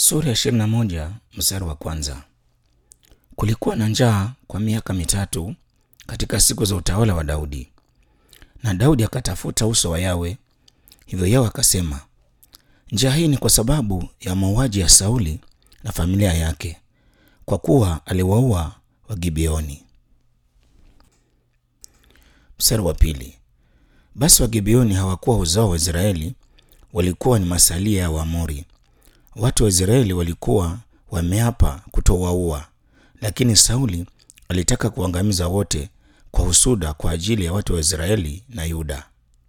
Sura ya ishirini na moja mstari wa kwanza. Kulikuwa na njaa kwa miaka mitatu katika siku za utawala wa Daudi, na Daudi akatafuta uso wa Yawe. Hivyo Yawe akasema, njaa hii ni kwa sababu ya mauaji ya Sauli na familia yake, kwa kuwa aliwaua Wagibeoni. Mstari wa pili. Basi Wagibeoni hawakuwa uzao wa Israeli, walikuwa ni masalia ya Waamori. Watu wa Israeli walikuwa wameapa kutowaua, lakini Sauli alitaka kuangamiza wote kwa husuda kwa ajili ya watu wa Israeli na Yuda.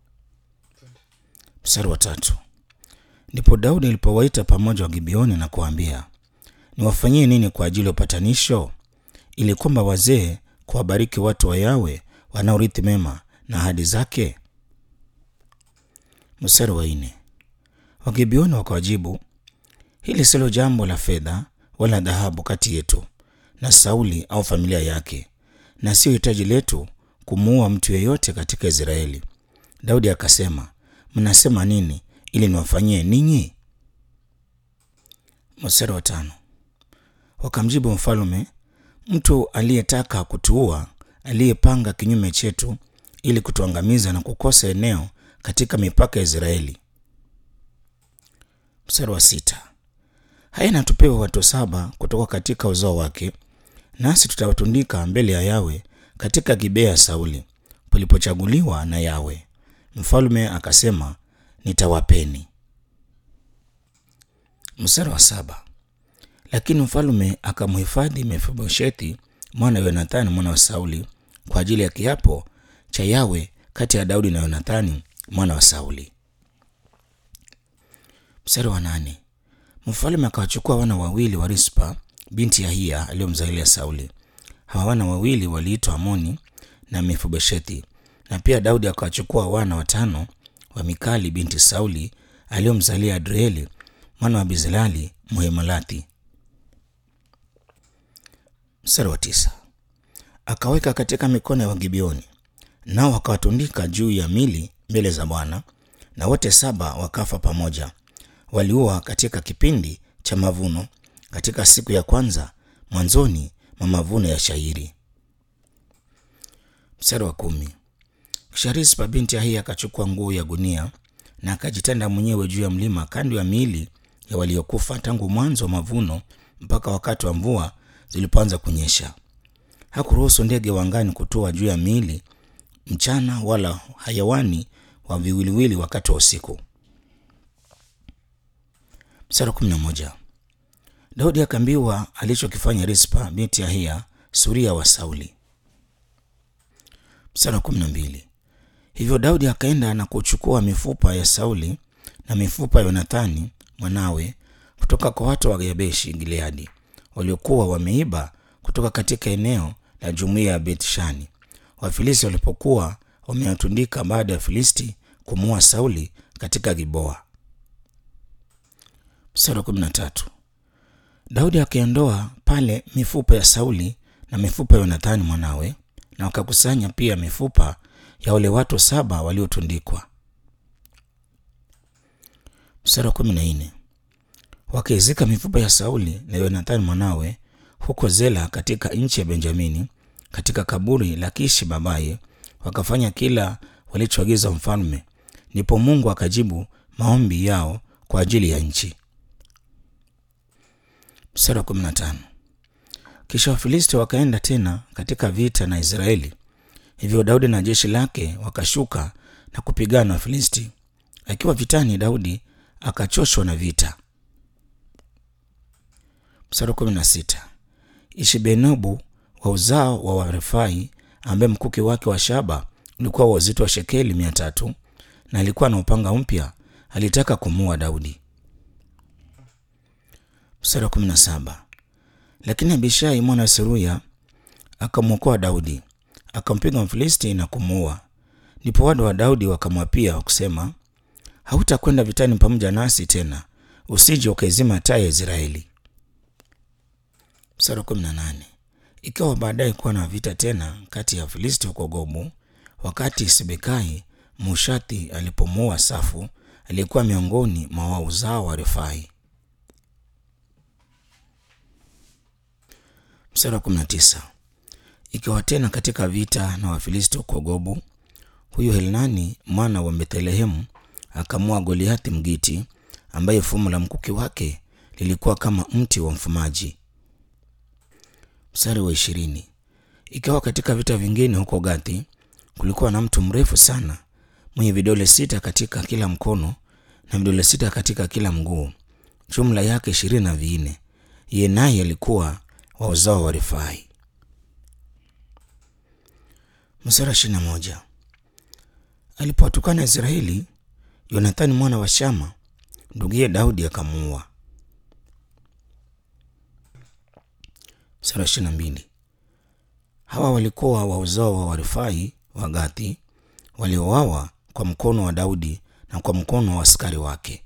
Mstari wa tatu. Ndipo Daudi alipowaita pamoja Wagibeoni na kuwaambia, niwafanyie nini kwa ajili ya upatanisho, ili kwamba wazee kuwabariki watu wa Yawe wanaorithi mema na ahadi zake? Mstari wa nne. Wagibeoni wakawajibu, hili silo jambo la fedha wala dhahabu kati yetu na Sauli au familia yake, na sio hitaji letu kumuua mtu yeyote katika Israeli. Daudi akasema, mnasema nini ili niwafanyie ninyi? Mstari wa tano. Wakamjibu mfalme, mtu aliyetaka kutuua, aliyepanga kinyume chetu ili kutuangamiza na kukosa eneo katika mipaka ya Israeli. Mstari wa sita. Haya na tupewe watu saba kutoka katika uzao wake, nasi tutawatundika mbele ya Yawe katika Gibea ya Sauli palipochaguliwa na Yawe. Mfalme akasema, nitawapeni. Mstari wa saba. Lakini mfalme akamhifadhi Mefiboshethi mwana wa Yonathani mwana wa Sauli kwa ajili ya kiapo cha Yawe kati ya Daudi na Yonathani mwana wa Sauli. Mstari wa nane. Mfalme akawachukua wana wawili wa Rispa binti ya Hia aliyomzalia Sauli. Hawa wana wawili waliitwa Amoni na Mefiboshethi, na pia Daudi akawachukua wana watano wa Mikali binti Sauli aliyomzalia Adrieli mwana wa Bizilali Mhemalathi. Mstari wa tisa. Akaweka katika mikono ya Wagibeoni, nao wakawatundika juu ya mili mbele za Bwana, na wote saba wakafa pamoja. Waliua katika kipindi cha mavuno, katika siku ya kwanza mwanzoni mwa mavuno ya shairi. Mstari wa kumi. Kisha Rispa binti Ahia akachukua nguo ya gunia na akajitanda mwenyewe juu ya mlima kando ya miili ya waliokufa tangu mwanzo wa mavuno mpaka wakati wa mvua zilipoanza kunyesha. Hakuruhusu ndege wa angani kutua juu ya miili mchana, wala hayawani wa viwiliwili wakati wa usiku. Mstari wa kumi na moja. Daudi akaambiwa alichokifanya Rispa binti Ahia suria wa Sauli. Mstari wa kumi na mbili. Hivyo Daudi akaenda na kuchukua mifupa ya Sauli na mifupa ya Yonathani mwanawe kutoka kwa watu wa Yabeshi Gileadi waliokuwa wameiba kutoka katika eneo la jumuiya ya Bethshani, Wafilisti walipokuwa wamewatundika baada ya Filisti kumuua Sauli katika Giboa. Mstari wa kumi na tatu. Daudi akaiondoa pale mifupa ya Sauli na mifupa ya Yonathani mwanawe, na wakakusanya pia mifupa ya wale watu saba waliotundikwa. Mstari wa kumi na nne. Wakaizika mifupa ya Sauli na Yonathani mwanawe huko Zela katika nchi ya Benjamini, katika kaburi la Kishi babaye, wakafanya kila walichoagiza mfalme. Ndipo Mungu akajibu maombi yao kwa ajili ya nchi. Mstari wa kumi na tano. Kisha Wafilisti wakaenda tena katika vita na Israeli. Hivyo Daudi na jeshi lake wakashuka na kupigana na Wafilisti. Akiwa vitani, Daudi akachoshwa na vita. Mstari wa kumi na sita. Ishibenobu wa uzao wa Warefai, ambaye mkuki wake wa shaba ulikuwa wa uzito wa shekeli mia tatu na alikuwa na upanga mpya, alitaka kumuua Daudi. Mstari wa kumi na saba. Lakini Abishai mwana wa Seruya akamwokoa Daudi, akampiga Mfilisti na kumuua. Ndipo watu wa Daudi wakamwapia kusema, hautakwenda vitani pamoja nasi tena, usije ukaizima taa ya Israeli. Mstari wa kumi na nane. Ikawa baadaye kuwa na vita tena kati ya Filisti huko Gobu, wakati Sibekai Mushathi alipomuua Safu aliyekuwa miongoni mwa wauzao wa Refai. Mstari wa kumi na tisa. Ikawa tena katika vita na Wafilisti huko Gobu, huyu Helnani mwana wa Bethlehemu akamua Goliathi Mgiti, ambaye fumo la mkuki wake lilikuwa kama mti wa mfumaji. Mstari wa ishirini. Ikawa katika vita vingine huko Gathi, kulikuwa na mtu mrefu sana mwenye vidole sita katika kila mkono na vidole sita katika kila mguu, jumla yake ishirini na vinne. Yeye naye alikuwa wa uzao wa Rifai. Mstari wa ishirini na moja. Alipowatukana Israeli, Yonathani mwana wa Shama nduguye Daudi akamuua. Mstari wa ishirini na mbili. Hawa walikuwa wa uzao wa Warifai wa Gathi waliouawa kwa mkono wa Daudi na kwa mkono wa askari wake.